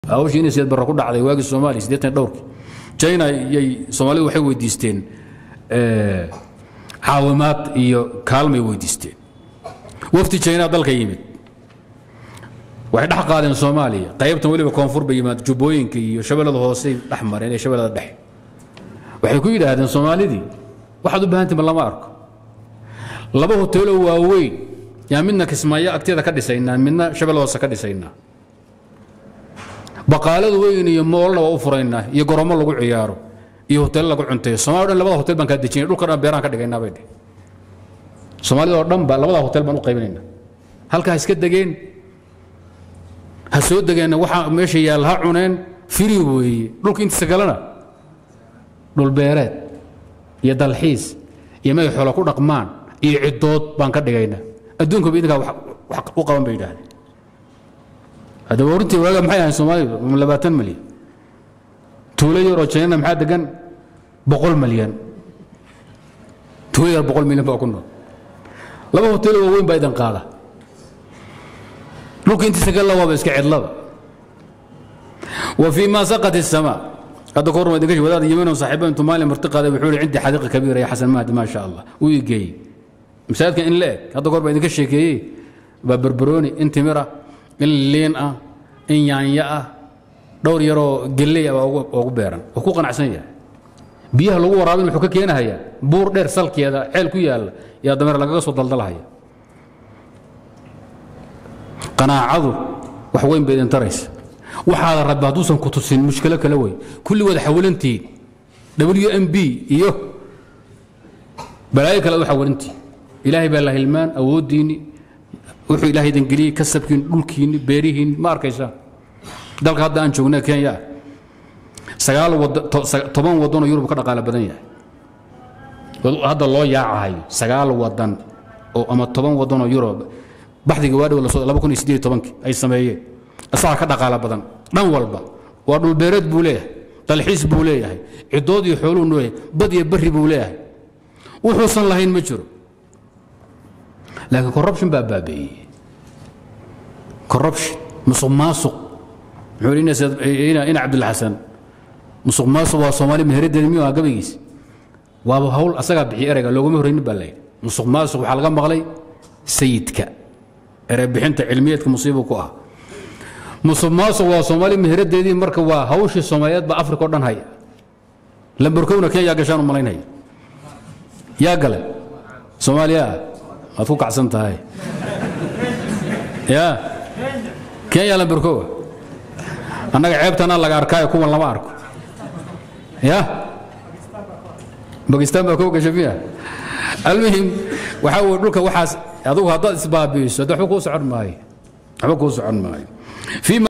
hawshii inay sideed barra ku dhacday waagii soomaaliya siddeetan dhowrkii china yay soomaalidu waxay weydiisteen caawimaad iyo kaalmay weydiisteen wafdi china dalka yimid waxay dhex qaadeen soomaaliya qaybtan weliba koonfur bay yimaad jubbooyinka iyo shabeellada hoosey dhex mareen ee shabeellada dhexe waxay ku yidhaahdeen soomaalidii waxaad u baahantihin lama arko laba hoteeloo waaweyn yaa midna kismaayo agteeda ka dhisaynaa midna shabeellada hoose ka dhisaynaa baqaaladu weyn iyo moolna waa u furaynaa iyo goromo lagu ciyaaro iyo hoteello lagu cunteeyo somalia dhan labada hotel baan kaa dejinay dhulka dhan beeraan ka dhigaynaa bay dheh soomaalida oo dhan ba labada hotel baan u qaybinaynaa halkaa iska degeen ha soo degeenna waxaa meesha yaal ha cuneen firi weeye dhulka intiisa kalena dhulbeereed iyo dalxiis iyo magay xoolo ku dhaqmaan iyo ciddood baan ka dhigaynaa adduunkaba idinkaa wax u qaban bay yidhaahdeen haddaba warintii waaga maxay ahayn soomaalidu labaatan malyan tuulo yar oo jaynana maxaa degan boqol malyan tuulo yar boqol milyan baa ku nool laba hoteelo waaweyn baa idin qaada dhulka intiisa galla waaba iska cidlaba wa fii ma saqat الsamaa hadda kahor idinka wadaad yimino saaxiiba intuu maalin marti qaaday wuxuu yihi cindi xadiiqa kabiira ya xasan mahdi maa sha allah uu ii geeyey masaajidka in la eg hadda kahor baa idinka sheekeeyey baa berberooni in timira in liin ah in yaanyo ah dhowr yaroo gelley ah baa ugu beeran oo ku qanacsan yahay biyaha lagu waraabin wuxuu ka keenahayaa buur dheer salkeeda ceel ku yaalla yaa dameer lagaga soo daldalhaya qanaacadu wax weyn bay idin taraysa waxaada rabbi hadduusan ku tusin mushkilo kale wey kulli wada xawilantihiin w m b iyo balaayo kale ad u xawilantihiin ilaahay baa la hilmaan awooddiinni wuxuu ilahay idin geliyey kasabkiinni dhulkiinni beerihiinni ma arkaysaa dalka hadda aan joogna kenya sagaal toban waddanoo yurub ka dhaqaalo badan yahay hadda loo yaacahayo sagaal wadan oo ama toban waddanoo yurub baxdiga waadhow laba kun iyo sideed tobankii ay sameeyeen isagaa ka dhaqaalo badan dhan walba waa dhulbeereed buu leeyahay dalxiis buu leeyahay ciddood iyo xooluu leeyahay bad iyo barri buu leeyahay wuxuusan lahayn ma jiro laakiin corruption baa baabeeyey corruption musuq maasuq muxuu ina cabdilxasan musuq maasuq waa soomaali meheraddeeda miyuu aha gabaygiis waaba hawl asagaa bixiy ereyga looguma horraynin baa layidhi musuq maasuq waxaa laga maqlay sayidka erey bixinta cilmiyeedka musiibu ku ah musuq maasuq waa soomaali meheraddeedii marka waa hawshii soomaaliyeed baa afrika o dhan haya lambarkowna kenya gashaan u malaynaya yaa gale soomaaliya waad ku kacsan tahay ya kenya lambarkowa annaga ceebtana laga arkaayo kuwan lama arko ya bakistan baa koo gasha miya almuhim waxaa weye dhulka waxaas adugu haddaad isbaabiiso hadda waxba kuu socon maayo waxba kuu socon maayo